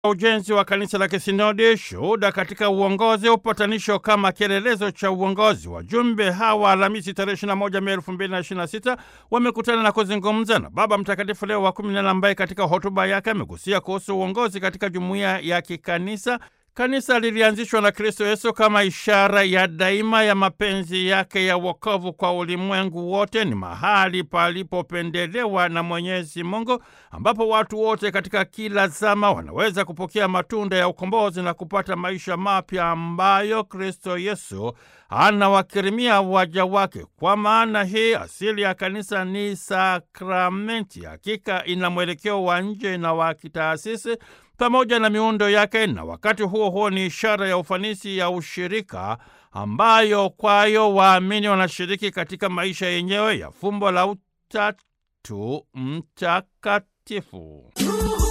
ujenzi wa kanisa la kisinodi, shuhuda katika uongozi, upatanisho kama kielelezo cha uongozi. Wajumbe hawa Alhamisi tarehe 21 Mei 2026 wamekutana na kuzungumza na Baba Mtakatifu Leo wa 14 ambaye katika hotuba yake amegusia kuhusu uongozi katika jumuiya ya kikanisa. Kanisa lilianzishwa na Kristo Yesu kama ishara ya daima ya mapenzi yake ya wokovu kwa ulimwengu wote. Ni mahali palipopendelewa na Mwenyezi Mungu, ambapo watu wote katika kila zama wanaweza kupokea matunda ya ukombozi na kupata maisha mapya ambayo Kristo Yesu anawakirimia waja wake. Kwa maana hii, asili ya kanisa ni sakramenti. Hakika ina mwelekeo wa nje na wa kitaasisi pamoja na miundo yake, na wakati huo huo ni ishara ya ufanisi ya ushirika ambayo kwayo waamini wanashiriki katika maisha yenyewe ya fumbo la Utatu Mtakatifu.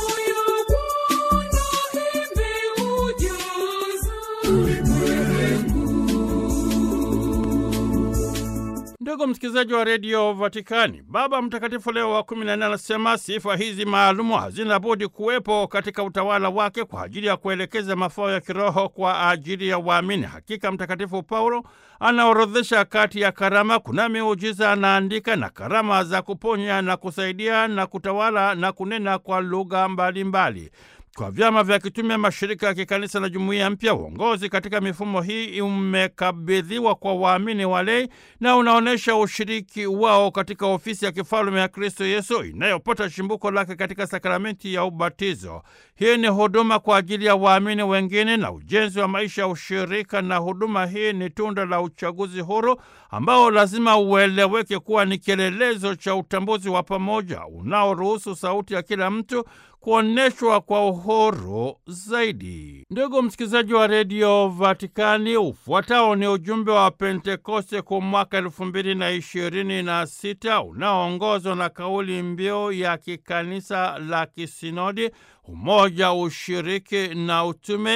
Ndugu msikilizaji wa redio Vatikani, Baba Mtakatifu Leo wa kumi na nne anasema sifa hizi maalumu hazina budi kuwepo katika utawala wake kwa ajili ya kuelekeza mafao ya kiroho kwa ajili ya waamini. Hakika Mtakatifu Paulo anaorodhesha kati ya karama, kuna miujiza anaandika, na karama za kuponya na kusaidia na kutawala na kunena kwa lugha mbalimbali kwa vyama vya kitume, mashirika ya kikanisa na jumuiya mpya. Uongozi katika mifumo hii umekabidhiwa kwa waamini walei na unaonyesha ushiriki wao katika ofisi ya kifalume ya Kristo Yesu inayopata shimbuko lake katika sakramenti ya ubatizo. Hii ni huduma kwa ajili ya waamini wengine na ujenzi wa maisha ya ushirika, na huduma hii ni tunda la uchaguzi huru ambao lazima ueleweke kuwa ni kielelezo cha utambuzi wa pamoja unaoruhusu sauti ya kila mtu kuonyeshwa kwa uhuru zaidi. Ndugu msikilizaji wa redio Vatikani, ufuatao ni ujumbe wa Pentekoste kwa mwaka elfu mbili na ishirini na sita unaoongozwa na kauli mbiu ya kikanisa la kisinodi umoja, ushiriki na utume.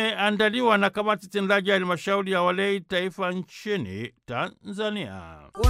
Imeandaliwa na kamati tendaji ya halmashauri ya walei taifa nchini Tanzania.